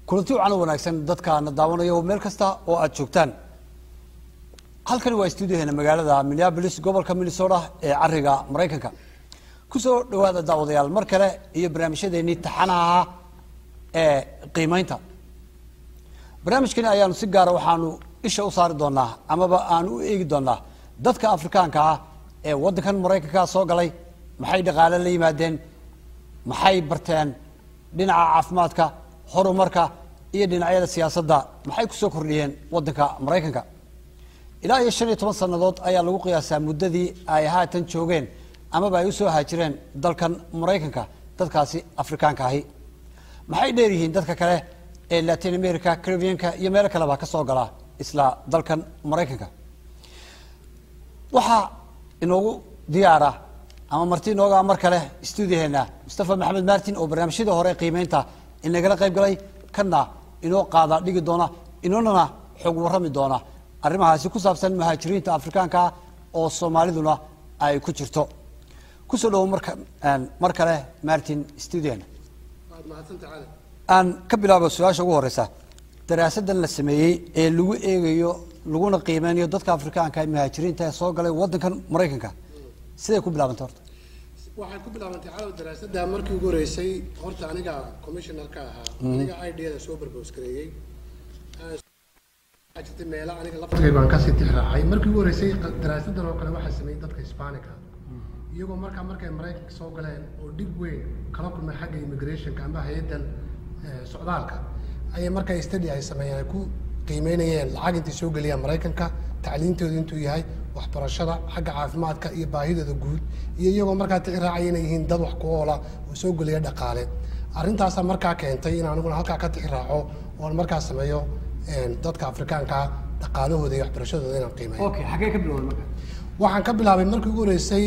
kulanti wacan u wanaagsan dadkaana daawanaya oo meel kasta oo aad joogtaan halkani waa stuudioheena magaalada minneabolis gobolka minnesota ee cariga maraykanka kusoo dhawaada daawadayaal mar kale iyo barnaamijyadeennii taxanaha ahaa ee qiimeynta barnaamijkani ayaanu si gaara waxaanu isha u saari doonaa amaba aanu u eegi doonaa dadka afrikaanka ah ee waddankan maraykanka soo galay maxay dhaqaale la yimaadeen maxay barteen dhinaca caafimaadka horumarka iyo dhinacyada siyaasadda maxay kusoo kordhiyeen waddanka maraykanka ilaa iyo shan iyo toban sannadood ayaa lagu qiyaasaa muddadii ay haatan joogeen amaba ay usoo haajireen dalkan maraykanka dadkaasi afrikaanka ahi maxay dheer yihiin dadka kale ee latin america caribianka iyo meelo kaleba ka soo gala isla dalkan maraykanka waxaa inoogu diyaara ama marti inooga mar kale stuudioheena mustafa maxamed martin oo barnaamijyadii hore qiimeynta inagala qayb galay kana inoo qaada dhigi doona inoonana xog warrami doona arrimahaasi ku saabsan muhaajiriinta afrikaanka oo soomaaliduna ay ku jirto kusoo dhawo marka mar kale martin studioheena aan ka bilaabo su-aasha ugu horeysa daraasadan la sameeyey ee lagu eegayo laguna qiimeynayo dadka afrikaanka ee muhaajiriinta ee soo galay waddankan maraykanka siday ku bilaabantay horta waxay ku bilaabantay calow daraasadda markii ugu horeysay horta aniga commissionerka ahaa aniga idada soo barbos gareeyey waxaa jirtay meelo aniga laftigay baan kasii tixraacay markii ugu horeysay daraasadan oo kale waxaa sameeyey dadka hisbaanica iyagoo markaa markay maraykanka soo galeen oo dhib weyn kala kulmay xagga immigrationka amba hay-addan socdaalka ayay markaa study ay sameeyeen ay ku qiimeynayeen lacag intay soo geliyaan maraykanka tacliintooda intuu yahay waxbarashada xagga caafimaadka iyo baahidooda guud iyo iyagoo markaa tixraacaya inay yihiin dad wax ku oola oo soo geliya dhaqaale arrintaasaa markaa keentay in aniguna halkaa ka tixraaco oon markaa sameeyo dadka afrikaanka dhaqaalahooda iyo waxbarashadooda inaan qiimeeyo okay xaggee ka bilowday marka waxaan ka bilaabay markii ugu horeysay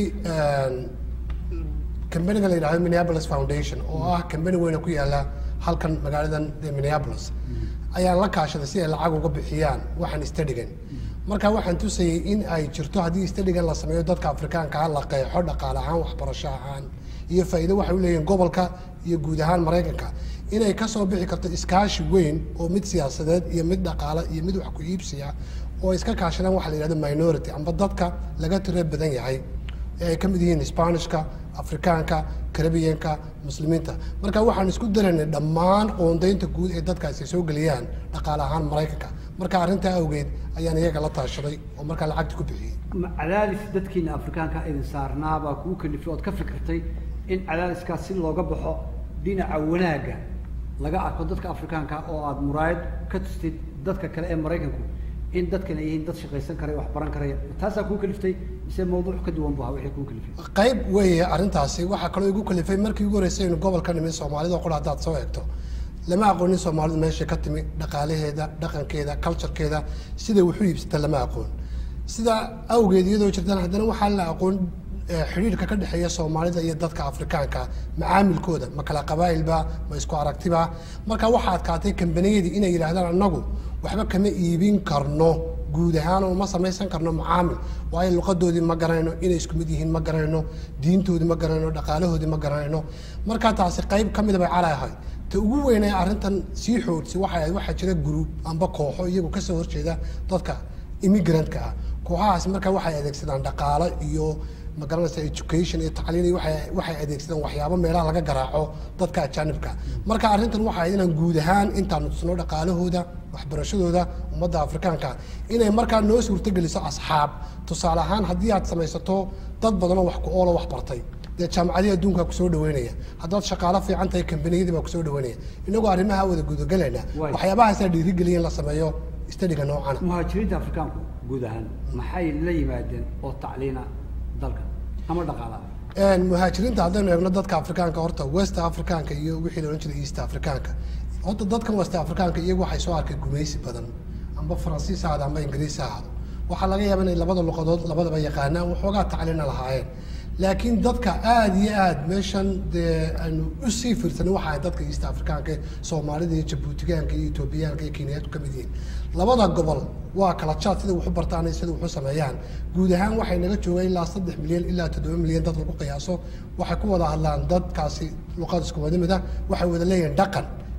kambaniga la yidhahdo minneapolis foundation oo ah kambani weyna ku yaala halkan magaaladan minneapolis ayaan la kaashaday si ay lacag uga bixiyaan waxaan stadigan marka waxaan tusayay in ay jirto haddii stadigan la sameeyo dadka afrikaankaa la qeexo dhaqaale ahaan waxbarasho ahaan iyo faa'iido waxay u leeyihiin gobolka iyo guud ahaan maraykanka inay kasoo bixi karto iskaashi weyn oo mid siyaasadeed iyo mid dhaqaale iyo mid wax ku iibsiya oo iska kaashadaan waxa la yidhahdo minority amba dadka laga tiro badan yahay ee ay ka mid yihiin spanishka afrikaanka caribianka muslimiinta marka waxaan isku daraynay dhammaan qoondaynta guud ee dadkaasi soo geliyaan dhaqaale ahaan maraykanka marka arrintaa awgeed ayaan iyaga la taashaday oo markaa lacagta ku bixiyey cadaadis dadkiina afrikaanka idin saarnaabaa kugu kalifay ood ka fikirtay in cadaadiskaas si looga baxo dhinaca wanaagga laga arko dadka afrikaanka oo aada muraayad ka tustid dadka kale ee maraykanku in dadkan ay yihiin dad shaqaysan karaya wax baran karaya taasaa kuu kaliftay mise mawduuc ka duwan bu ahaa wixii kuu kalifay qayb weeye arrintaasi waxaa kaloo igu kalifay markii ugu horeysay inu gobolka nimid soomaalida qura haddaad soo eegto lama aqoonin soomaalidu meeshay ka timi dhaqaalaheeda dhaqankeeda culturekeeda siday waxu iibsata lama aqoon sidaa awgeed iyadoo jirtaan haddana waxaa la aqoon xidhiirka ka dhexeeya soomaalida iyo dadka afrikaanka macaamilkooda ma kala qabaa'ilba ma isku aragtiba marka waxaa adkaatay kambaniyadii inay yidhaahdaan annagu waxba kama iibin karno guud ahaan oo ma samaysan karno macaamil waayo luqadoodii ma garanayno inay isku mid yihiin ma garanayno diintoodii ma garanayno dhaqaalahoodii ma garanayno marka taasi qayb ka mida bay cali ahayd ta ugu weynee arrintan sii xoogsi waxay ahayd waxaa jira group amba kooxo iyagu kasoo horjeeda dadka immigrantka ah kooxahaasi marka waxay adeegsadaan dhaqaalo iyo ma garanaysa education iyo tacliin iyo waxay waxay adeegsadaan waxyaabo meelaha laga garaaco dadka ajaanibka marka arrintan waxa ahayd inaan guud ahaan intaan tusno dhaqaalahooda waxbarashadooda ummadda afrikaanka inay markaa noo suurtogeliso asxaab tusaale ahaan haddii aad samaysato dad badanoo wax ku oolo wax bartay dee jaamacadihii adduunka kusoo dhaweynaya haddaad shaqaalo fiican tahay kambaniyadii baa kusoo dhaweynaya inagoo arrimaha wada gudagelayna Waay. waxyaabahaasaa dhiirigeliya in la sameeyo stadiga noocana muhaajiriinta afrikaanku guud ahaan maxay la yimaadeen oo tacliina dalka ama dhaqaala Een, muhaajiriinta haddaynu eegno dadka afrikaanka horta west afrikaanka iyo wixii la odhan jiray east afrikaanka horta dadkan west afrikaanka iyagu waxay soo arkay gumaysi badan amba faransiis ha ahado amba ingiriis ha ahado waxaa laga yaaba inay labada luqadood labadaba yaqaanaan waxoogaa tacliina lahaayeen laakiin dadka aada iyo aada meeshan dee aynu usii fiirsanay waxa ay dadka east afrikaanka soomaalida iyo jabuutigaanka iyo etoobiyaanka iyo kenyaatu ka mid yihiin labada gobol waa kala jaad sida waxu bartaan iyo sida waxu sameeyaan guud ahaan waxay naga joogeen ilaa saddex milyan ilaa toddoba milyan dad lagu qiyaaso waxay ku wada hadlaan dadkaasi luqad isku wada mid ah waxay wada leeyihiin dhaqan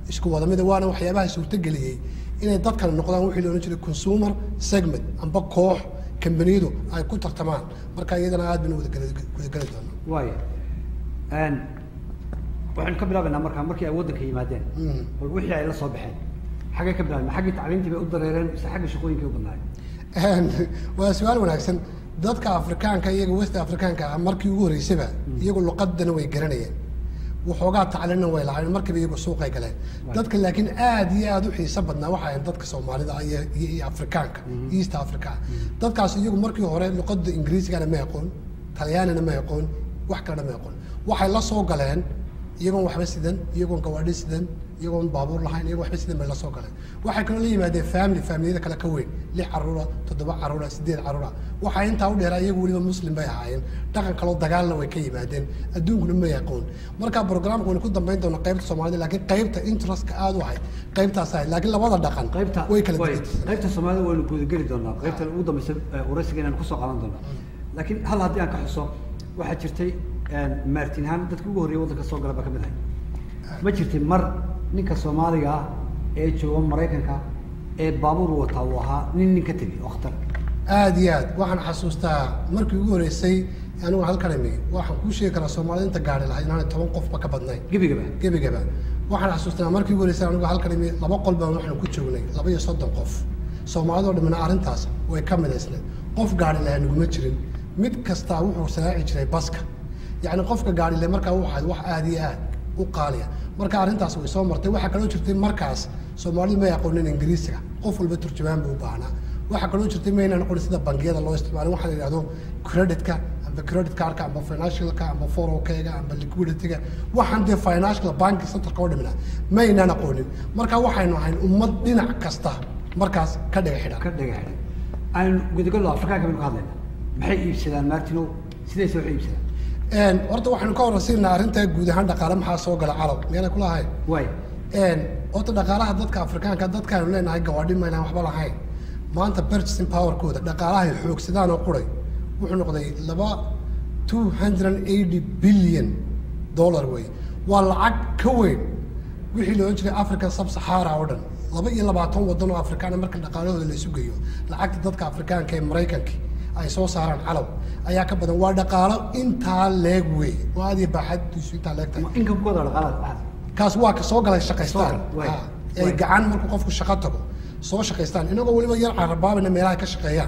isku wada mida waana waxyaabaha suurtageliyey inay dadkan noqdaan wixii la odhan jiray consumer segment amba koox kambaniyadu ay ku tartamaan marka iyadana aad baynu wadageli wadageli doonaa waaya waxaynu ka bilaabaynaa markaa markii ay waddanka yimaadeen Mm. bal wixii ay la soo baxeen xaggay ka bilaabeen xaggii tacliintii bay u dareereen mise xagga shaqooyinkay u badnaayeen waa su-aal wanaagsan dadka afrikaanka iyaga west afrikaanka ah markii ugu horeysaba iyagu luqadana way garanayeen waxoogaa tacliinna way lahaayeen markiiba iyagu suuqay galeen dadka laakiin aad iyo aad u xiiso badnaa waxa ahayn dadka soomaalida ah iyo iyo iyo afrikaanka east africa dadkaas iyagu markii hore luqada ingiriisigana ma aqoon talyaanina ma aqoon wax kalena ma aqoon waxay la soo galeen iyagoon waxba sidan iyagoon gawaadhi sidan iyagoon baabuur lahayn iyagoon waxba sidan bay la soo galeen waxay kaloo la yimaadeen family familiyada kale ka weyn lix caruura toddoba caruura sideed caruura waxaa intaa u dheeraa iyagu weliba muslim bay ahaayeen dhaqan kaloo dagaalna way ka yimaadeen adduunkuna ma aqoon marka programka waynu ku dambayn doonaa qaybta soomaalida laakiin qaybta interestka aad u ahayd qaybtaas ahayd laakiin labada dhaqan qaybta way kala way- duwan qaybta soomaalida waynu gudageli doonaa qaybta ugu dambeysa ee waraysiga inaan kusoo qaadan doonaa laakiin hal haddii aan ka xuso waxaa jirtay maartin ahaan dadkii ugu horreeyay waddanka soo gala baa ka mid ahay ma jirtay mar ninka soomaaliga ah ee jooga maraykanka ee baabuur wataa uu ahaa nin nin ka tegay oo khatar aad iyo aad waxaan xasuustaa markii ugu horeysay anigu halkan imi waxaan kuu sheegi karaa soomaalida inta gaari lahayd inaanay toban qofba ka badnayn gebigaba gebigaba waxaan xasuustaa markii ugu horeysay anigu halkan imi laba qol baan waxaan ku joognay laba iyo soddon qof soomaalidoo dhamina arrintaas way ka midaysnayd qof gaari lahaa naguma jirin mid kastaa wuxuu saraaci jiray baska yacni qofka gaari le markaa wuxuu ahayd wax aad iyo aad u qaaliya marka arrintaas way soo martay waxaa kaloo jirtay markaas soomaalidu may aqoonin ingiriisiga qof walba turjumaan buu u baahnaa waxaa kaloo jirtay maynaan aqoonin sida bangiyada loo isticmaalo waxaa la yidhahdo creditka amba credit cardka amba financialka amba forokega amba liquidityga waxaan dee financial banki centerka oo dhimina maynaan aqoonin marka waxaynu ahayn ummad dhinac kasta markaas ka dhiga xidhan ka dhaga xidhay aan gudagallo afrikaanka baynu ka hadlaynaa maxay iibsadaan martinow sidayse wax u iibsadaan Een, horta waxaynu ka horraysiinaa arrinta guud ahaan dhaqaale maxaa soo gala calow miyaanay kula ahayn waay Een, horta dhaqaalaha dadka afrikaanka dadkaanu leenahay gawaadhi maynaan waxba lahayn maanta purchasing powerkooda dhaqaalahay xoogsadaan oo quray wuxuu noqday laba two hundred eighty billion dollar wey waa lacag ka weyn wixii la odhan jiray african sub sahara oo dhan laba iyo labaatan waddan oo afrikaan marka dhaqaalahooda la isu geeyo lacagta dadka afrikaanka ee maraykanka ay soo saaraan calow ayaa ka badan waa dhaqaalo intaa leeg wey oo aad iyo baaxadiisu intaa leeg tahay inkamkooda dhaqaalaad waxaad kaas waa ka soo galay shaqaystaan Soo gal, waay, Ha, ay waay. gacan markuu qofku shaqo tago soo shaqaystaan inagoo weliba yar carabaabayna meelaha ka shaqeeyaan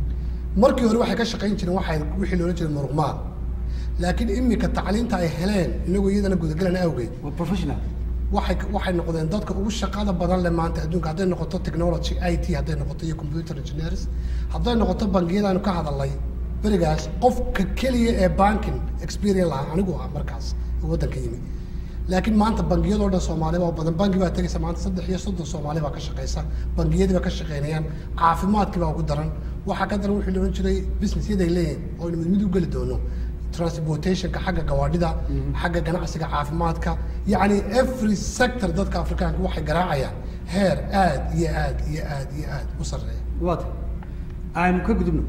markii hore waxay ka shaqayn jireen waxay wixii loola jiray muruqmaal laakiin imika tacliinta ay heleen inagoo iyadana gudagelan awgeed waa professional waxay waxay noqdeen dadka ugu shaqada badan leh maanta adduunka hadday noqoto technology i t hadday noqoto iyo computer engineers hadday noqoto bangiyadaanu ka hadalnay berigaas qofka keliya ee banking experience lahaa anigu ah markaas ee waddanka yimi laakiin maanta bangiyadoo dhan soomaali baa badan bangi baa tegaysa maanta saddex iyo soddon soomaali baa ka shaqeysa bangiyadii baa ka shaqeynayaan caafimaadkii baa ugu daran waxaa ka daran wixii la odhan jiray businessyaday leeyihin oo aynu mid mid u geli doono transportationka xagga gawaadhida xagga ganacsiga caafimaadka yacni every sector dadka afrikaanka waxay garaacayaan heer aad iyo aad iyo aad iyo aad u sarreeya waata aynu ka gudubno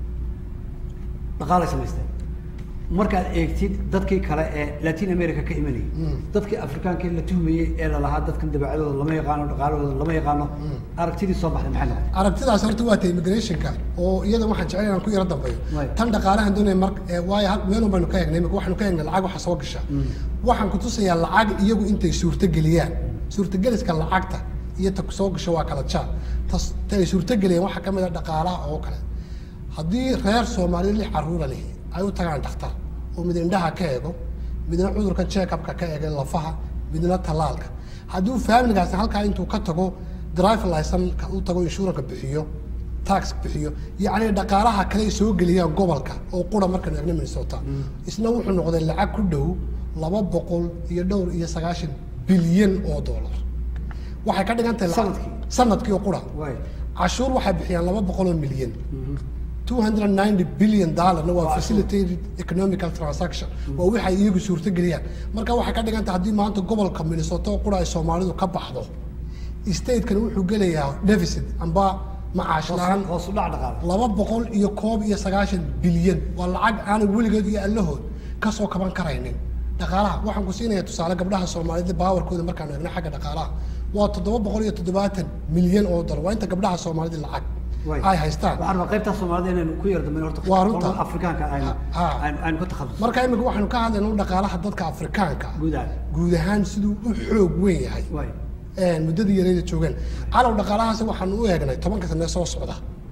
dhaqaalay samaysteen markaad eegtid dadkii kale ee latin america ka imanayay dadkii afrikaanka la tuhmayey ee lalahaa dadkan dabeecadooda lama yaqaano dhaqaalahooda lama yaqaano aragtidii soo baxday maxay noqotay aragtidaas horta waa ta immigrationka oo iyada waxaan jecel inaan ku yaro dambeeyo Waay. tan dhaqaalahan doonaya mar ee waayo hal meelun baynu ka eegnay imika waxaanu ka eegnay lacag waxa soo gasha waxaan ku tusayaa lacag iyagu intay suurtageliyaan suurtageliska lacagta iyo ta soo gasho waa kala jaar tas ta ay suurtageliyaan waxaa ka mid a dhaqaalaha oo kale haddii reer soomaaliya lix caruura lihi ay u tagaan dhakhtar oo mid indhaha ka eego midna cudurka check-upka ka eega lafaha midna tallaalka hadduu familigaasi halkaa intuu ka tago drive licenka u tago insurance bixiyo tax bixiyo yacni dhaqaalaha kale ay soo geliyaan gobolka oo qura markaynu eegno minnesota isna wuxuu noqday lacag ku dhow laba boqol iyo dhowr iyo sagaashan bilyan oo dollar waxay ka dhigan tahay lacag- Sanadkii? sanadkii oo qura waay cashuur waxay bixiyaan laba boqol oo milyan 290 billion dollarna waa facilitated economical transaction waa waxay iyagu suurto geliyaan marka waxay ka dhigan tahay haddii maanta gobolka minnesota oo qura ay soomaalidu ka baxdo statekan wuxuu gelayaa deficit amba macaash la-aan hoos u dhac dhaqaale laba boqol iyo koob iyo sagaashan bilyan waa lacag aanay weligeed iyo allahood ka soo kaban karaynin dhaqaalaha waxaan ku siinaya tusaale gabdhaha soomaalida baawarkooda markaan eegno xagga dhaqaalaha waa toddoba boqol iyo toddobaatan milyan oo dolar waa inta gabdhaha soomaalida lacag Way. ay haystaan waxaan rabaa qaybtaa soomaalida inaynu ku yardamin horta Waa runta. qolada afrikaanka aynu Ha. aynu- aynu ka takhasus marka imika waxaanu ka hadlayna dhaqaalaha dadka afrikaanka ah. guud ahaan guud ahaan siduu u xoog weyn yahay way een, muddadii yareeda joogeen calow dhaqaalahaasi waxaan u eegnay tobanka sane soo socda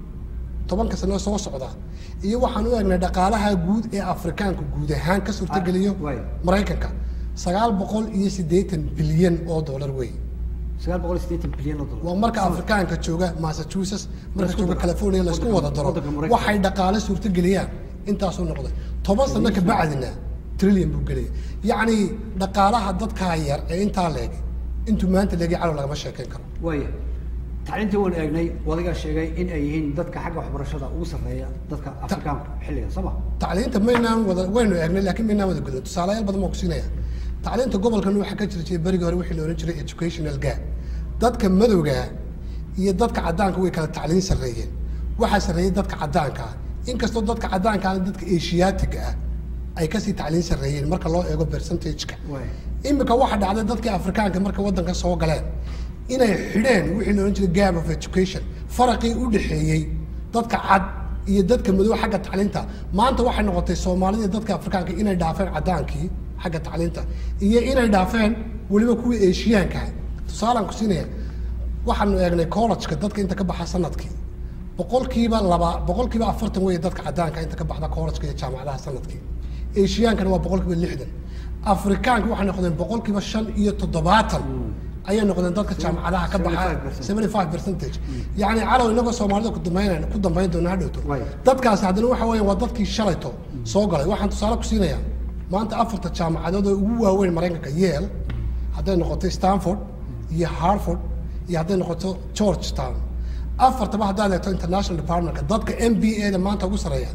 tobanka sane soo socda iyo waxaan u eegnay dhaqaalaha guud ee afrikaanka guud ahaan ka suurtageliyo Ah, way. maraykanka sagaal boqol iyo siddeetan bilyan oo dollar wey sagaal boqol iyo siddeetan bilyan oo dollar waa marka afrikaanka jooga massachusetts marka Laisku jooga daro. california laisku wada daro Waddanka Maraykanka. waxay dhaqaale suurtageliyaan intaasuu noqday toban sano ka bacdina trillion buu gelaya yacni dhaqaalaha dadkaa yar ee intaa leeg intuu maanta leegay calow lagama sheekeyn karo waaya tacliintii waan eegnay wadigaa sheegay in ay yihiin dadka xagga waxbarashada ugu sarreeya dadka afrikaanka xilligan soo ma tacliinta maynaan wada waynu eegnay laakiin maynaan wada gudin tusaalayaal badan baan ku siinaya tacliinta gobolkan waxaa ka jira jiray berigii hore wixii la ohan jiray educational gap dadka madowga iyo dadka caddaanka way kala tacliin sarreeyeen waxaa sarreeyey dadka caddaanka ah inkastoo dadka caddaanka ah dadka asiyaatiga ah ay kasii tacliin sarreeyeen marka loo eego percentage-ka waaya imika waxa dhacday dadkii afrikaanka marka waddanka soo galeen inay xidheen wixii la odhan jiray gap of education faraqii u dhexeeyey dadka cad iyo dadka madow xagga tacliinta maanta waxay noqotay soomaalida iyo dadka afrikaanka inay dhaafeen caddaankii xagga tacliinta iyo inay dhaafeen weliba kuwii eeshiyaanka tusaalaan ku siinaya waxaanu eegnay college-ka dadka inta ka baxa sanadkii boqolkiiba laba boqolkiiba afartan weeye dadka caddaanka inta ka baxda college-ka iyo jaamacadaha sanadkii eeshiyaankana waa boqolkiiba lixdan afrikaanka waxay noqdeen boqolkiiba shan iyo toddobaatan ayay noqdeen dadka jaamacadaha ka baxa 75%. seventy five percentage yacni calow inagoo soomaalida ku dambaynayna ku dambayn doona hadhowto Waay. dadkaasi haddana waxa weeye waa dadkii shalayto soo galay waxaan tusaale ku siinayaa maanta afarta jaamacadood oo ugu waaweyn maraykanka yale hadday noqoto stanford iyo harford iyo hadday noqoto georgetown afartaba haddaad eegto international departmentka dadka m b a da maanta ugu sarreeya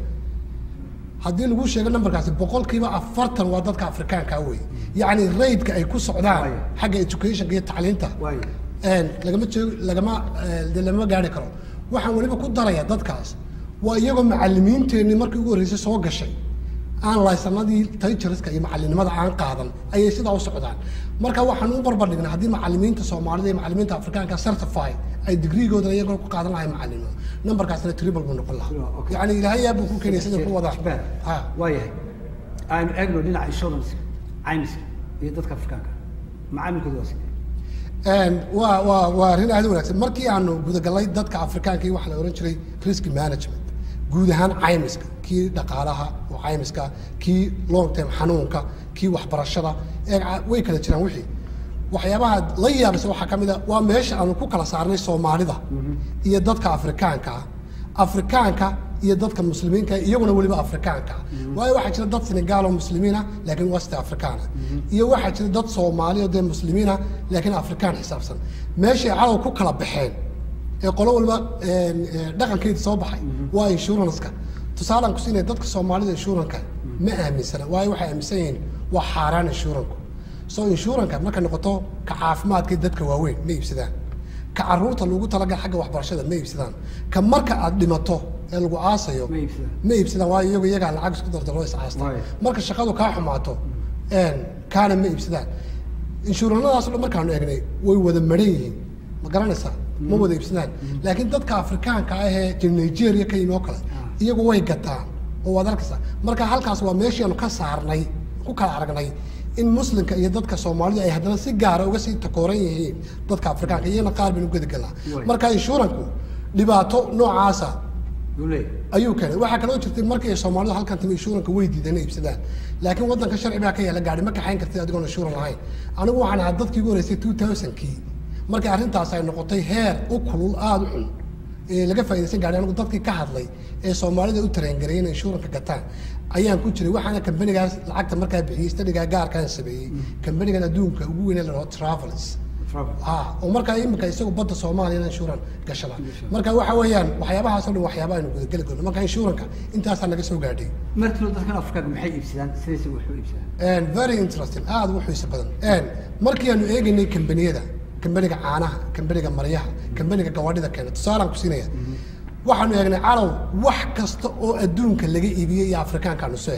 haddii lagu sheego numberkaasi boqolkiiba afartan waa dadka afrikaanka wey yacni raydka ay ku socdaan Waay. xagga educationka iyo tacliinta waaya een, lagama jeego lagama eh, dee lama gaari karo waxaan weliba ku darayaa dadkaas waa iyagoo macalimiinteenii markii ugu horreysay soo gashay aan laysanadii tayjariska iyo macalinimada aan qaadan ayay sidaa u socdaan marka waxaan u barbardhignay haddii macalimiinta soomaalida iyo macalimiinta afrikaanka certify ay digriigooda iyagoo ku qaadan lahay macalinimo numberkaasna triple buu noqon lahaa Okay. yacni ilaahay yaa buu ku keenaya sida ku wadaa Japan. ha waayahay aynu eegno dhinaca insurance caymiska iyo dadka afrikaanka macaamilkooda waa sidee Een, waa waa waa arrin aad u wanaagsan markii aanu gudagalay dadka afrikaanka iyo waxa la ohan jiray risk management guud ahaan caymiska kii dhaqaalaha oo caymiska kii long term xanuunka kii waxbarashada ee ca- way kala jiraan wixii waxyaabaha la yaabisa waxaa ka mid a waa meesha aanu ku kala saarnay soomaalida iyo dadka afrikaanka ah afrikaanka iyo dadka muslimiinka iyaguna weliba afrikaanka ah waayo waxaa jira dad senegaal oo muslimiin ah laakiin wasti afrikaana iyo waxaa jira dad soomaali oo dee muslimiin ah laakiin afrikaan xisaabsan meeshay calow ku kala baxeen ee qolo walba een, ee, dhaqankeeda soo baxay waa insurance-ka tusaalaan ku siinaya dadka soomaalida insurance-ka ma aaminsana waayo waxay aaminsan yihiin waa xaaraan insurance-ku so insurance markay noqoto ka caafimaadka dadka waaweyn ma iibsadaan ka caruurta lagu talagal xagga waxbarashada ma iibsadaan ka marka aad dhimato ee lagu aasayo Ma iibsadaan. ma iibsadaan waayo iyagu iyagaa lacag isku dardaro iscaasta Waayo. marka shaqadu kaa xumaato een, kaana ma iibsadaan inshuuranadaas oo dhan markaanu eegnay way wada maran yihiin ma garanaysaa ma wada iibsadaan laakiin dadka afrikaanka ah ee jir nigeria ka yimi oo kale iyagu way gataan oo waad arkaysaa marka halkaas waa meeshii aanu ka saarnay ku kala aragnay in muslimka iyo dadka soomaalida ay haddana si gaara uga sii takooran yihiin dadka afrikaanka iyagana qaar baynu gedigalnaa Way. marka inshuuranku dhibaato noocaasa yuu leeyahay ayuu keenay waxaa kaloo jirtay markii ay soomaalidu halkan timi inshuuranka way diideen inay iibsadaan laakiin waddanka sharci baa ka yaala gaari ma kaxayn kartid adigoon inshuuran lahayn anigu waxaan ahaa dadkii ugu horeysay two thousandkii markii arrintaas ay noqotay heer u kulul aada u xun ee laga faa'iidaysan gaari anigu dadkii ka hadlay ee soomaalida u tareengareeyay inay inshuuranka gataan ayaan ku jiray waxaana kambanigaas lacagta markaa bixiyey stadigaa gaarkaan sameeyey kambanigan adduunka ugu weyn ee la dhaho travels travel ah oo markaa iminka isagu badda soomaaliya inshuuran gashada marka waxa weeyaan waxyaabahaas oo dhan waxyaaba aynu gudageli karno marka inshuuranka intaasaa naga soo gaadhay martino dadkan afrikaanka maxay iibsadaan sidayse wax u iibsadaan And very interesting aad u xiiso badan And markii aanu eegaynay kambaniyada kambaniga caanaha kambaniga maryaha kambaniga gawaadhida keena tusaalaan ku siinaya waxaanu eegnay calow wax kasta oo adduunka laga iibiyey iyo afrikaankaanu soo eegnay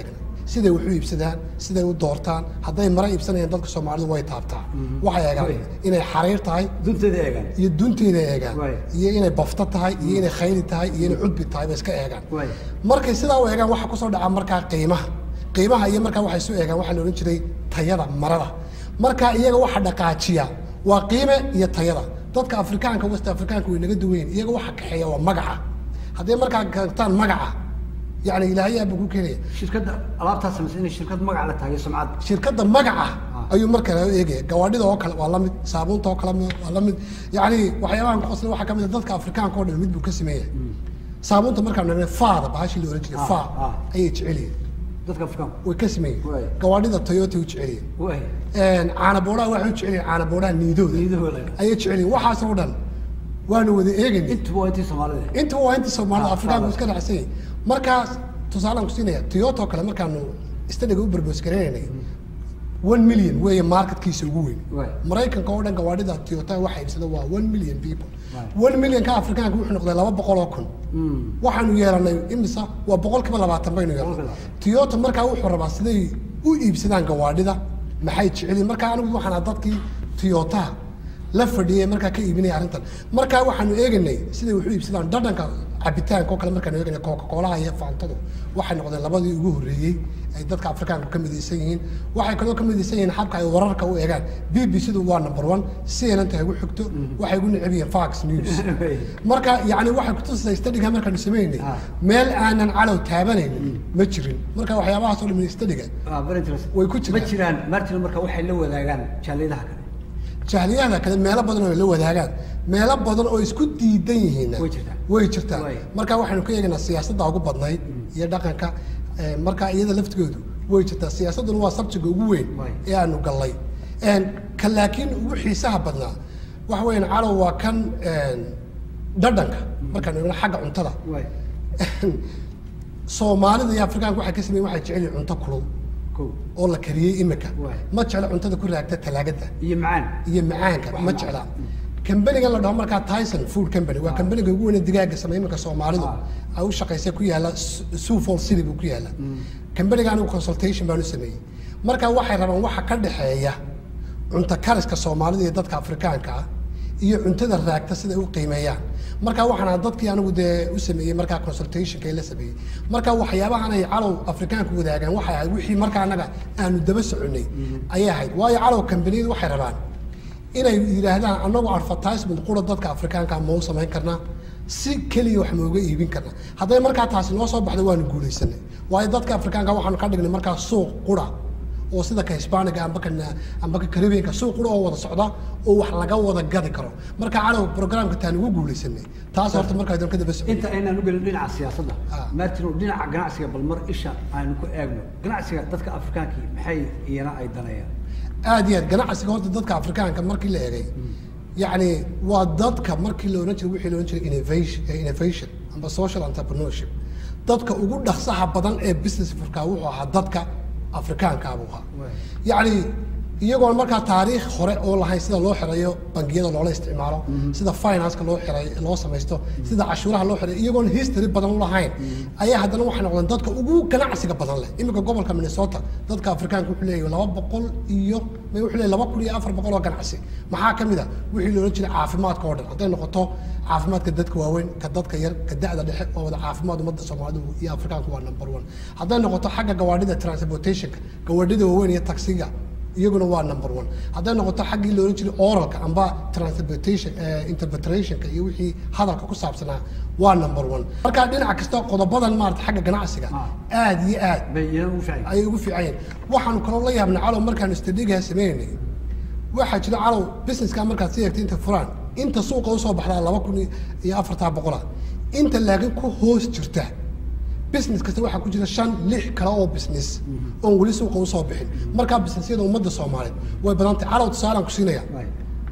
siday wax u iibsadaan siday u doortaan hadday mara iibsanayaan dadka soomaalidu way taabtaa waxay eegaan Way. inay xariir tahay dunteeda eegaan iyo dunteeda eegaan Way. iyo inay bafto tahay iyo inay khayli tahay iyo inay cudbi tahay bay iska eegaan Way. markay sidaa u eegaan waxaa kusoo dhaca markaa qiimaha qiimaha iyo markaa waxay soo eegaan waxaa la odhan jiray tayada marada markaa iyaga waxa dhaqaajiya waa qiime iyo tayada dadka afrikaanka west afrikaanka way naga duwayn iyaga waxa kaxeeya waa magaca hadday markaa gartaan magaca yani ilaahay aaba ku keenaya shirkadda alaabtaa samaysa inay shirkad magac la tahay sumcad shirkadda magaca ayuu markaa eegaya gawaadhida oo kale waa la mid saabuunta oo kale waa la mid yani waxyaabahan ku qosla waxaa ka mid a dadka afrikaanka oo dhan mid buu ka sameeya saabuunta markaan nagna faada bahashii la oran jiray Ah, fa ah. ayay jecelyihin dadka afrikaanku way ka sameeyeen Waay. gawaadhida toyota u jecelyihin way caana boodhaha waxay u jecelyihin caana boodhaha niidooda niidahooda ayay jecelyihin waxaas oo dhan waanu wada eegayna intuba waa intii soomaalida inta waa inta soomaalida Ah, afrikaanku faada. iska dhacsan yahay markaas tusaalaan ku siinaya toyota oo kale markaanu istadiga u barboos garaynay one million weeye marketkiisa ugu weyn Waay. maraykanka oo dhan gawaadhida toyota waxa iibsada waa one million people Waay. one million ka afrikaanka wuxuu noqday laba boqol oo kun waxaanu yeelanay imisa waa boqolkiiba labaatan baynu yeelanay Boqolkiiba. toyota markaa wuxuu rabaa siday u iibsadaan gawaadhida maxay jecelyihin markaa anigu waxaan ahaa dadkii toyotaha la fadhiyay markaa ka iibinaya arrintan markaa waxaanu eeganay siday wax u iibsadaan dhadhanka cabitaanka oo kale markaanu eeganay coca coolaha iyo faantadu waxay noqdeen labadii ugu horreeyey ay dadka afrikaanka ka midaysan yihiin waxay kaloo ka midaysan yihiin habka ay wararka u eegaan b b c du waa number one cnn ta igu xigto waxay igu neceb yihiin fox news marka yani waxay kutusaysaa stadiga markaanu samaynay Ah. meel aanan calow taabanaynin ma jirin marka waxyaabahaas oo dhan stadiga Ah, very interesting. Way ku jiraan. ma jiraan martina marka waxay la wadaagaan jaaliyadaha kale jahliyada kale meelo badan oo ay la wadaagaan meelo badan oo isku diidan yihiinna Way jirtaa. way jirtaa Way. marka waxaynu ka eegaynaa siyaasadda ugu badnayd iyo dhaqanka eh, marka iyada laftigoodu way jirtaa siyaasadduna waa sabjiga ugu weyn Way. ee aanu gallay En, ka laakiin ugu xiisaha badnaa waxa weeyaan calow waa kan en, dhadhanka markaanu eegno xagga cuntada way soomaalida iyo afrikaanka waxay ka sameeyeen waxay jecel yihiin cunto kulul ko oo la kariyey imika Way. ma jecla cuntada ku raagta talaagada iyo macaan iyo macaanka Wax ma macaan. jecla kambanigan la dhaho markaa tyson food company waa kambaniga ugu weyn ee digaaga sameeya iminka soomaalidu Ah. ay u shaqaysa ku yaala sufol city buu ku yaala kambaniga anigu consultation baan u sameeyey marka waxay rabaan waxa ka dhexeeya cunto kariska soomaalida iyo dadka afrikaanka ah iyo cuntada raagta siday u qiimeeyaan marka waxaan ahaa dadkii anigu dee u sameeyey markaa consultationka la sameeyey marka waxyaabahan ay calow afrikaanku wadaagaan waxay ahayd wixii markaa anaga aanu daba soconay ayay ahayd waayo calow kambaniyadu waxay rabaan inay yidhaahdaan annagu advertisement qura dadka afrikaanka ma u samayn karnaa si keliya wax mooga iibin karnaa hadday markaa taasi noo soo baxda waanu guulaysanay waayo dadka afrikaanka waxaanu ka dhignay markaa suuq qura oo sida ka hisbaaniga amba ka amba ka caribbeanka suuq qura oo wada socda oo wax laga wada gadi karo marka calow programka taan ugu guulaysanay taas horta markaa idin ka daba socday inta aynaan u gelin dhinaca siyaasadda Ah. martin dhinaca ganacsiga bal mar isha aynu ku eegno ganacsiga dadka afrikaankii maxay iyana ay danayaan aad iyo aad ganacsiga horta dadka afrikaanka markii la eegay yacni waa dadka markii la ohan jiray wixii la ohan jiray innovation eh, innovation amba social entrepreneurship dadka ugu dhaqsaha badan ee business furkaa wuxuu ahaa dadka afrikaanka buu ahaa Waay. yacni iyagoon markaa taariikh hore oo lahayn sida loo xirayo bangiyada loola isticmaalo sida financeka loo xiray loo samaysto sida cashuuraha loo xiray iyagoon history badan u lahayn ayaa haddana waxay noqdeen dadka ugu ganacsiga badan leh iminka gobolka minnesota dadka afrikaanka wuxuu leeyahay laba boqol iyo ma wuxuu leeyahay laba kun iyo afar boqol oo ganacsi maxaa ka mid a wixii loolan jiray caafimaadka oo dhan hadday noqoto caafimaadka dadka waaweyn ka dadka yar ka da'da dhexe oo wada caafimaad ummadda soomaalidu iyo afrikaanku waa number one hadday noqoto xagga gawaadhida transportationka gawaadhida waaweyn iyo taksiga iyaguna waa number one hadday noqoto xaggii loolan jiray oralka amba transportation eh, interpretationka iyo wixii hadalka ku saabsanaa waa number one marka dhinac kasta qodobadan maarata xagga ganacsiga Ah. aad iyo aad bay iyana u ficay ayay ugu fiican yihiin waxaanu kaloo la yaabnay calow markaanu stadigaa sameynay waxaa jira calow businesska markaad si eegtay inta furaan inta suuqa usoo baxdaa laba kun iyo afartaa boqola inta laakiin ku hoos jirta business kasta waxaa ku jira shan lix kale oo business oon weli suuqa usoo bixin markaa businessyada ummadda soomaaliyeed way badantay calow tusaalaan ku siinaya Waay.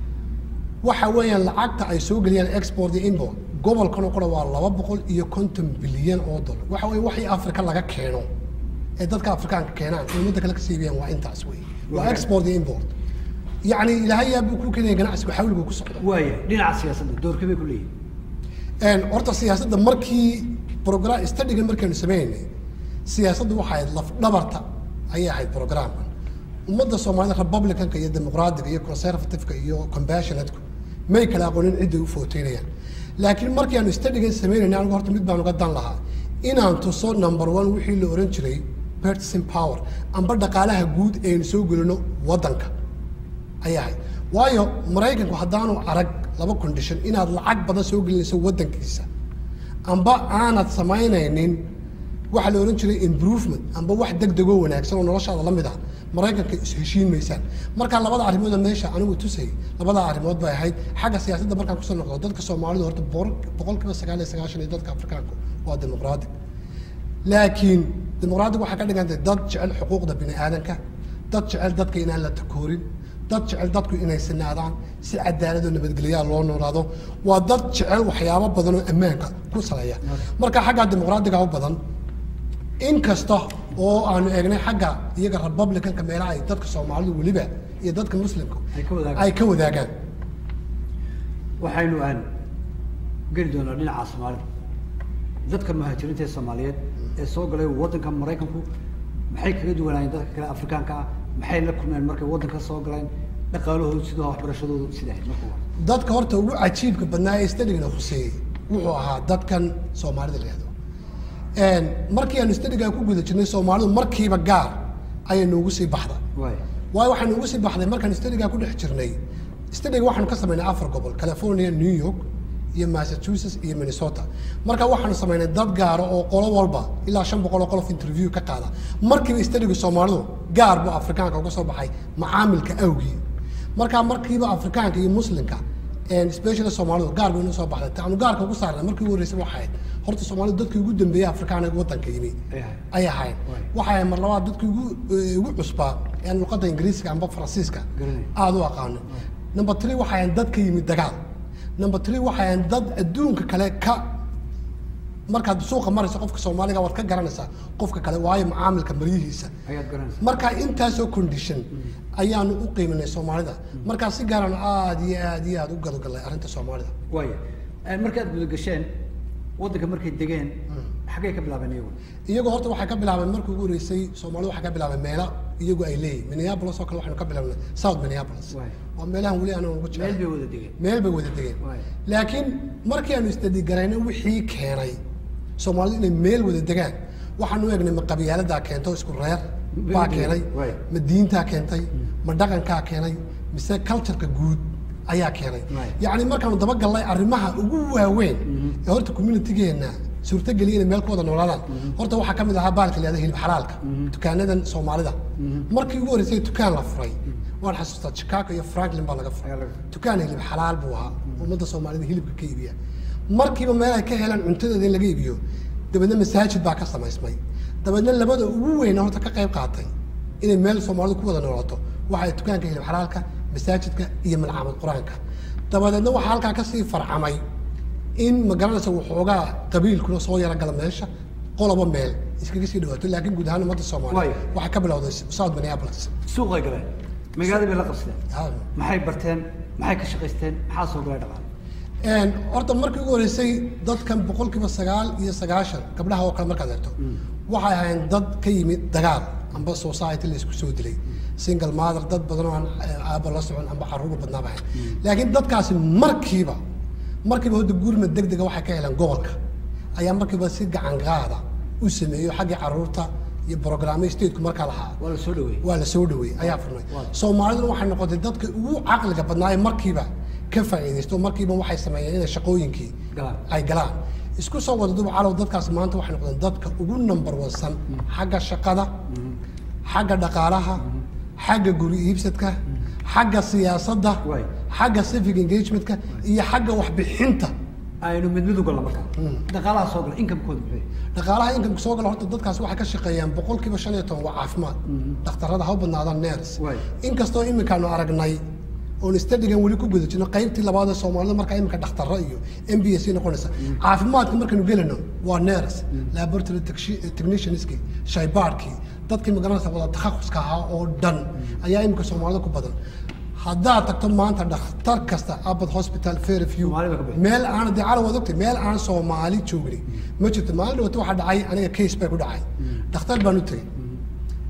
waxa weeyaan lacagta ay soo geliyaan export iyo import gobolkan oo qura waa laba boqol iyo konton bilyan oo dollar waxa weeye waxii afrika laga keeno ee dadka afrikaanka keenaan ee ummadda kale ka siibiyaan waa intaas wey waa Waay. export iyo import yacni ilaahay yaa buu ku keenaya ganacsigu xawligu ku socda waaya dhinaca siyaasadda doorka bay ku leeyihin Een, horta siyaasadda markii program studyga markaynu sameynay siyaasaddu waxay ahayd laf dhabarta ayay ahayd programkan ummadda soomaalida republicanka iyo dimuqraadiga iyo conservativeka iyo compassionateku may kala aqoonin cidday u footeynayaan laakiin markii aanu studigan samaynayna anigu horta mid baan uga dan lahaa inaan tuso number one wixii la oran jiray purchasing power amba dhaqaalaha guud ee aynu soo gelino waddanka ayay ahayd waayo maraykanku haddaanu arag laba condition inaad lacag badan soo gelinayso waddankiisa amba aanad samaynaynin waxa la ohan jiray improvement amba wax degdegoo wanaagsan oo noloshaada la mid ah maraykanka is-heshiin maysaan marka labada arrimooda meesha anigu tusay labada arrimood bay ahayd xagga siyaasadda markaan kusoo noqdo dadka soomaalidu horta boqol kiiba sagaal iyo sagaashan iyo dadka afrikaanku waa dimuqraadi laakiin dimuqraadigu waxay ka dhigantay dad jecel xuquuqda bini aadanka dad jecel dadka inaan la takoorin dad jecel dadku inay sinaadaan si cadaalad oo nabadgelyaa loo noolaado waa dad jecel waxyaabo badan oo ammaanka ku saleeya marka xagga dimuqraadiga u badan in kasta oo aanu eegnay xagga iyaga republicanka meelaha ay dadka soomaalidu weliba iyo dadka muslimka Ay ka wadaagaan. ay ka wadaagaan waxaynu aan geli doonaa dhinaca soomaalida dadka muhaajiriinta ee soomaaliyeed ee soo galay waddanka maraykanku maxay kaga duwanaayeen dadka kale afrikaanka ah maxay la kulmeen markay waddanka soo galeen dhaqaalahoodu sidoo waxbarashadoodu sida ahayd marka hore dadka horta ugu cajiibka badnaa ee stadigana khuseeyey wuxuu ahaa dadkan soomaalida la yihahdo markii aanu stadigaa ku guda jirnay soomaalidu markiiba gaar ayay noogu sii baxda waay waayo waxaa noogu sii baxday markaan stadigaa ku dhex jirnay stadiga waxaanu ka samaynay afar gobol california new york iyo massachusetts iyo minnesota marka waxaanu samaynay dad gaaro oo qolo walba ilaa shan boqol oo qolof interview ka qaada markiiba stadiga soomaalidu gaar buu afrikaanka uga soo baxay macaamilka awgii marka markiiba afrikaanka iyo muslimka specially soomaalidu gaar bay inoo soo baxday taanu gaarka ugu saarnay markii ugu horreysay waxay ahayd horta soomaalidu dadkii ugu dambeeyey afrikaan ee waddanka yimi Ay ahayd. ay ahayd Waay. waxay ahayd mar labaad dadkii ugu eh, ugu cusbaa ee luqadda ingiriisiga amba faransiiska Garanay. aada u aqaano number three waxay ahayd dad ka yimid dagaal number three waxay ahayd dad adduunka kale ka markaad suuqa marayso qofka soomaaliga waad ka garanaysaa qofka kale waayo macaamilka maryihiisa ayaad garanaysaa marka intaasoo condition ayaanu u qiiminay soomaalida markaa si gaaraan aada iyo aada iyo aada u gadagalnay arrinta soomaalida waaya markaad guda gasheen waddanka markay degeen xaggay ka bilaabeen iyagu iyagoo horta waxay ka bilaabeen markii ugu horeysay soomaalidu waxay ka bilaabeen meelo iyagu ay leeyihin minneapolis oo kale waxaynu ka bilaabnay south minneapolis Waay. waa meelahan weli aanan ugu meel jecel bay wada degeen meel bay wada degeen Waay. laakiin markii aanu isdadigarayna wixii keenay soomaalidu inay meel wada degaan waxaanu u egnay ma qabiyaaladaa keento isku reer baa keenay Waay. ma diintaa keentay ma dhaqankaa keenay mise cultureka guud ayaa keenay Waay. yacni markaanu dabagallay arrimaha ugu waaweyn ee horta communitigeena suurtageliya inay meel ku wada noolaadaan horta waxaa ka mid ahaa baalka la yihahdo hilib xalaalka dukaanadan soomaalida markii ugu horreysay dukaan la furay waan xasuustaa chicago iyo franklin baa laga furay Ayaa laga furay. dukaan hilib xalaal buu ahaa ummadda soomaalida hilibka ka iibiya markiiba meel ay ka helaan cuntadeeda in laga iibiyo dabeedna masaajid baa ka samaysmay dabeedna labada ugu weyna horta ka qayb qaatay inay meel soomaalidu ku wada noolaato waxay dukaanka hilib xalaalka masaajidka iyo malcaamad qur-aanka dabadeedna waxaa halkaa kasii farcamay in magaranaysa waxoogaa qabiilkuna soo yara gala meesha qoloba meel iskaga sii dhawaato laakiin guud ahaan ummadda soomaaliya Waayo. waxay ka bilowday south minneapolis suuqay galeen magaalada bay la qabsadeen Ha. maxay barteen maxay ka shaqaysteen maxaa soo galay dhaqaale Een, horta markii ugu horeysay dadkan boqolkiiba sagaal iyo sagaashan gabdhaha oo kale markaad eegto waxay ahayn dad ka yimid dagaal amba society la isku soo dilay single mother dad badan oo aan eh, aabba la socon amba caruur badnaaba ahayn laakiin dadkaasi markiiba markiiba hadda gurmad degdega waxay ka heleen gobolka ayaa markiiba si gacan qaada u sameeyo xaggii caruurta iyo programme stateku markaa lahaa waa la soo dhaweeyey waa la soo dhaweeyey ayaa furnay Waa. soomaaliduna waxay noqotay dadka ugu caqliga badnaaye markiiba ka faa'iidaysto markiiba waxay sameeyeen inay shaqooyinkii Galaan. ay galaan isku soo wada duba calow dadkaas maanta waxay noqdeen dadka ugu number wansan xagga shaqada xagga dhaqaalaha xagga guri iibsadka xagga siyaasadda Waay. xagga civic engagementka iyo xagga waxbixinta aynu mid mid u galno markaa dhaqaalaha soo gala inkamkooda muxuu yahay dhaqaalaha inkamka soo gala horta dadkaas waxay ka shaqeeyaan boqolkiiba shan iyo toban waa caafimaad dhakhtarada ha u badnaadaan ners Waay. inkastoo iminkaanu aragnay oon stadigan weli ku guda jirno qaybtii labaad ee soomaalida markaa iminka dhakhtarro iyo m b s noqonaysa caafimaadka markaynu gelino waa ners laboratory techshi- technicianskii shaybaadhkii dadkii magaranaysa wada takhaquska ahaa oo dhan ayaa iminka soomaalida ku badan haddaad tagto maanta dhakhtar kasta abad hospital fairview Soomaali baa ka bixi. meel aan dee calaw waad ogtay meel aan soomaali joogni ma jirto maalin dhawata waxaa dhacay aniga case bay ku dhacay dhakhtar baan u tegey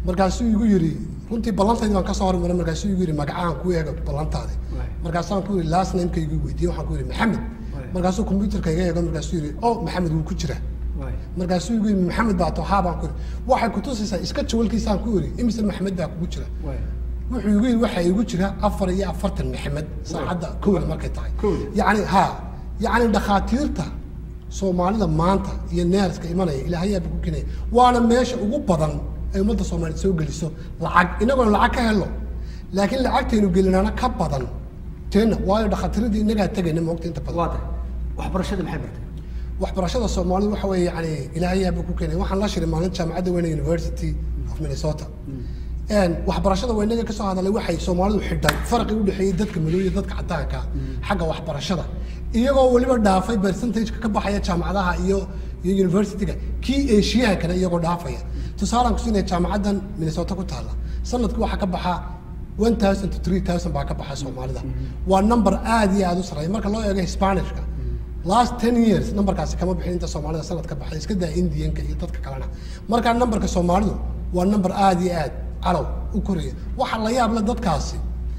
markaasuu igu yidhi runtii ballantaydi baan kasoo hormaray markaasuu igu yidhi magacaan ku eego ballantaadi markaasaan ku yidhi last nameka igu weydiiyey waxaan ku yidhi maxamed markaasuu computerka iga eego markaasuu yidhi oh maxamed wuu ku jiraa markaasuu igu yidhi maxamed baa to haa baan ku yidhi waxay kutusaysaa iska jawalkiisaan ku yidhi imise maxamed baa kugu jira wuxuu igu yidhi waxaa igu jira afar iyo afartan maxamed saacadda kowda markay tahay Kowda. yacni ha yacni dhakhaatiirta soomaalida maanta iyo neerska imanaya ilaahayaaba ku kenaya waana meesha ugu badan ay ummadda soomaaliyeed soo geliso lacag inagoona lacag ka helo laakiin lacagtaynu gelinaana ka badan teenna waayo dhakhaatiiradii inagaa tegayna moogta inta badan waa tahay waxbarashada maxay bartay waxbarashada soomaalidu waxa weeye yani ilaahayaaba ku keenay waxaan la shiray maalin jaamacadda weyne university of minnesota Een, waxbarashada waa inaga kasoo hadalay waxay soomaalidu xidhay farqi u dhexeeyey dadka madow iyo dadka cadaanka ah xagga waxbarashada iyagoo weliba dhaafay percentageka ka baxaya jaamacadaha iyo iyo universityga kii asiyahankana iyagoo dhaafaya tusaalaan kusiinaya jaamacaddan minnesota ku taalla sanadkii waxaa ka baxa one thousand to three thousand baa ka baxa soomaalida waa number aad iyo aad u sarreeya marka loo eego hispanishka last ten years numberkaasi kama bixin inta soomaalida sanad ka baxay iska daa indianka iyo dadka kalena markaa numberka soomaalidu waa number aad iyo aad calow u koraya waxaa la yaab le dadkaasi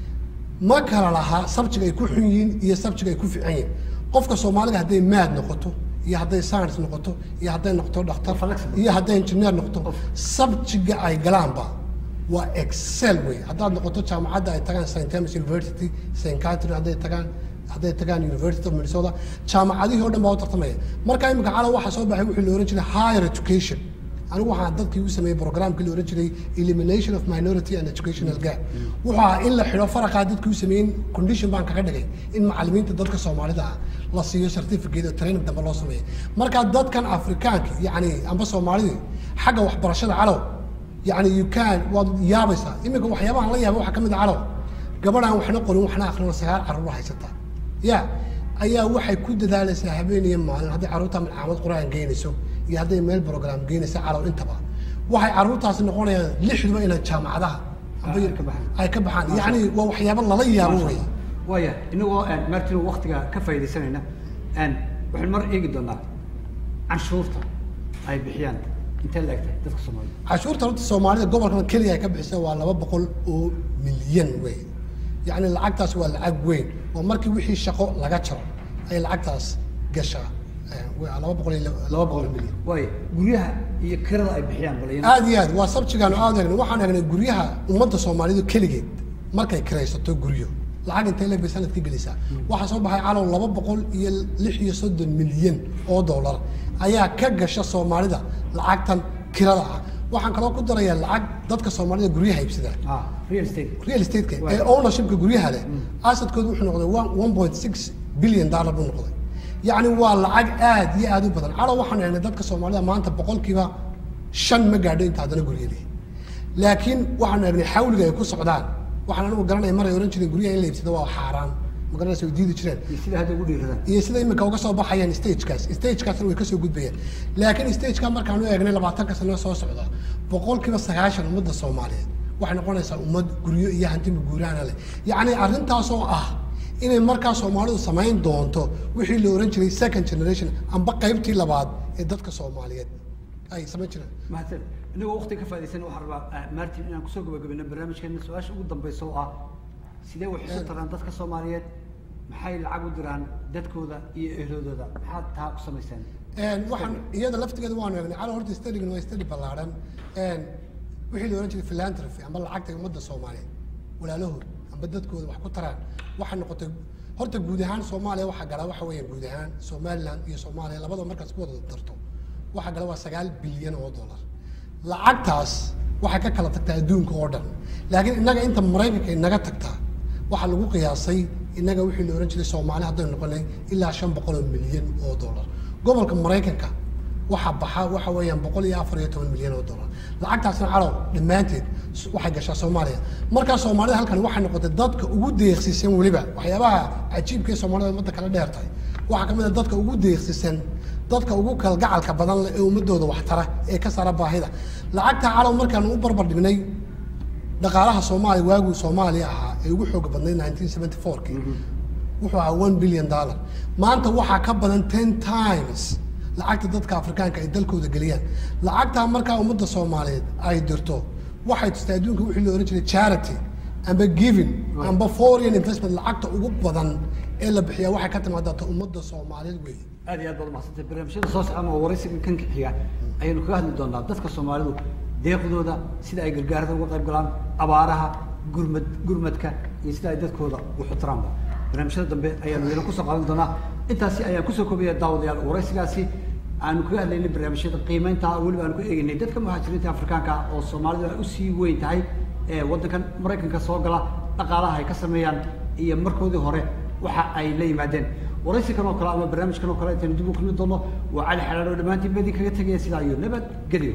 ma kala lahaa sabjiga ay ku xun yihiin iyo sabjiga ay ku fiican yihiin qofka soomaaliga hadday maad noqoto iyo hadday science noqoto iyo hadday noqoto dhakhtar Flexible. iyo hadday engineer noqoto sabjiga ay galaanba waa excel wey haddaad noqoto jaamacadda ay tagaan st thomas university st catherine hadday tagaan hadday tagaan university of minnesota jaamacadihii o dhan baa u tartamaya marka imika calaw waxaa soo baxay wixii la ohan jiray higher education anigu waxaan dadkii u sameeyey programkii la ohan jiray elimination of minority and educational gap wuxuu ahaa in la xidho faraqaa dadkii u sameeyey condition baan kaga dhigay in macalimiinta dadka soomaalida ah la siiyo certificate oo training dambe loo sameeyo marka dadkan afrikaanka yacni amba soomaalidii xagga waxbarashada calow yani you can waad yaabaysaa iminka waxyaabahan la yaabay waxaa ka mid a calow gabadhaan waxna qorin waxna akrin oo sagaal carruur haysataa ya ayaa waxay ku dadaalaysaa habeen iyo maalin hadday carruurta malcaamad qur-aan geynayso iyo hadday meel program geynaysa calow intaba waxay carruurtaasi noqonayaan lixduba inay jaamacadaha amba Ay ka baxaan. ay ka baxaan yacni waa waxyaabo lala yaabo wey waaya inagoo martin waktiga ka faaidaysanayna waxaan mar eegi doonaa canshuurta ay bixiyaan intee la egtahay dadka soomaalida cashuurta horta soomaalida gobolkan keliya ay ka bixisa waa laba boqol oo milyan wey yacni lacagtaas waa lacag weyn waa markii wixii shaqo laga jaro ay lacagtaas gashaa Eh, waa laba boqol iyo laba boqol oo milyan waaya guryaha iyo kirada ay bixiyaan bal iyana aad iyo aad waa sabjigaanu aad egnay waxaan egnay guryaha ummadda soomaalidu keligeed markay kiraysato guryo lacag intay leebay sanadka gelisaa waxaa soo baxay calow laba boqol iyo lix iyo soddon milyan oo dollar ayaa ka gasha soomaalida lacagtan kirada ah waxaan kaloo ku darayaa lacag dadka soomaalida guryaha iibsadaan ah real estate real estate-ka Right. ee ownershipka guryaha leh asadkoodu wuxuu noqday one one point six billion dollar buu noqday yacni waa lacag aad iyo aad u badan calow waxaan egnay dadka soomaalida maanta boqolkiiba shan ma gaadho inta haddana gurya leh laakiin waxaanu egnay xawliga ay ku socdaan waxaan anigu garanaya mar ay ohan jireen guryaha in la iibsado waa xaaraan ma garanaysa way diidi jireen iyo sida hadda ugu dhiiradaan iyo sida imika uga soo baxayaan stagekaas stagekaasna way kasoo gudbayaan laakiin stageka markaan u eegnay labaatanka sano soo socda boqolkiiba sagaashan ummadda soomaaliyeed waxay noqonaysaa ummad guryo iyo hantiba guuraana leh yacni arrintaasoo ah inay markaa soomaalidu samayn doonto wixii la ohan jiray second generation amba qaybtii labaad ee dadka soomaaliyeed ay samayn jireen mahadsan inagoo waktiga ka faaidaysan waxaan rabaa ah, martin inaan kusoo gabagabino barnaamijkeena su-aasha ugu dambeysa oo ah sidee wax isu taraan dadka soomaaliyeed maxay lacag u diraan dadkooda iyo ehloodooda maxaad taa ku samaysaan Een, waxaan iyada laftigeeda waanu eegnay cala horta studygan waa study ballaaran Een, wixii la ohan jiray philanthropy amba lacagta ummadda soomaaliyeed walaalahood amba dadkooda wax ku taraan waxay noqotay horta guud ahaan soomaaliya waxaa gala waxa weeyaan guud ahaan somaliland iyo soomaaliya labadaba markaas ku wada darto waxaa gala waa sagaal bilyan oo dollar lacagtaas waxay ka kala tagtaa adduunka oo dhan laakiin innaga inta maraykanka inaga tagtaa waxaa lagu qiyaasay innaga wixii la ohan jiray soomaali haddaynu noqonay ilaa shan boqol oo milyan oo dollar gobolka maraykanka waxaa baxa waxa weeyaan boqol iyo afar iyo toban milyan oo dollar lacagtaasna calow dhammaanteed s- waxay gashaa soomaaliya markaa soomaalida halkan waxay noqotay dadka ugu deeqsisan weliba waxyaabaha cajiibka ee soomaalida ummadda kala dheer tahay waxaa ka mid a dadka ugu deeqsisan dadka ugu kalgacalka badan leh ee ummadooda waxtara ee ka sara baahida lacagta calow markaanu u barbar dhignay dhaqaalaha soomaaliya waaguu soomaaliya ahaa ee ugu xooga badnayd 1974kii wuxuu ahaa one billion dollar maanta waxaa ka badan ten times lacagta dadka afrikaanka ay dalkooda geliyaan lacagtaa markaa ummadda soomaaliyeed ay dirto waxay tustay adduunka wixii la ohan jiray charity amba giving amba foreign investment lacagta ugu badan ee la bixiyaa waxay ka timaadata ummadda soomaaliyeed weeye aad iyo aad baad umahadsantay barnaamijyada soo socon oo waraysiga kan xiga ayaynu kaga hadli doonaa dadka soomaalidu deeqdooda sida ay gargaarada uga qayb galaan abaaraha gurmad gurmadka iyo sida ay dadkooda u xutiraanba barnaamijyada dambe ayaanu iyana kusoo qaadan doonaa intaasi ayaan kusoo koobaya daawadayaal waraysigaasi aanu kaga hadlaynay barnaamijyada qiimeynta weliba aanu ku eegeynay dadka muhaajiriinta afrikaanka ah oo soomaalidu ay usii weyn tahay ee waddankan maraykanka soo gala dhaqaalaha ay ka sameeyaan iyo markoodii hore waxa ay la yimaadeen waraysikan oo kale ama barnaamijkan oo kale intaynu dib u kulmi doono waa cali xalaal oo dhammaantiin badi kaga tegaya sidaa iyo nabad gelyo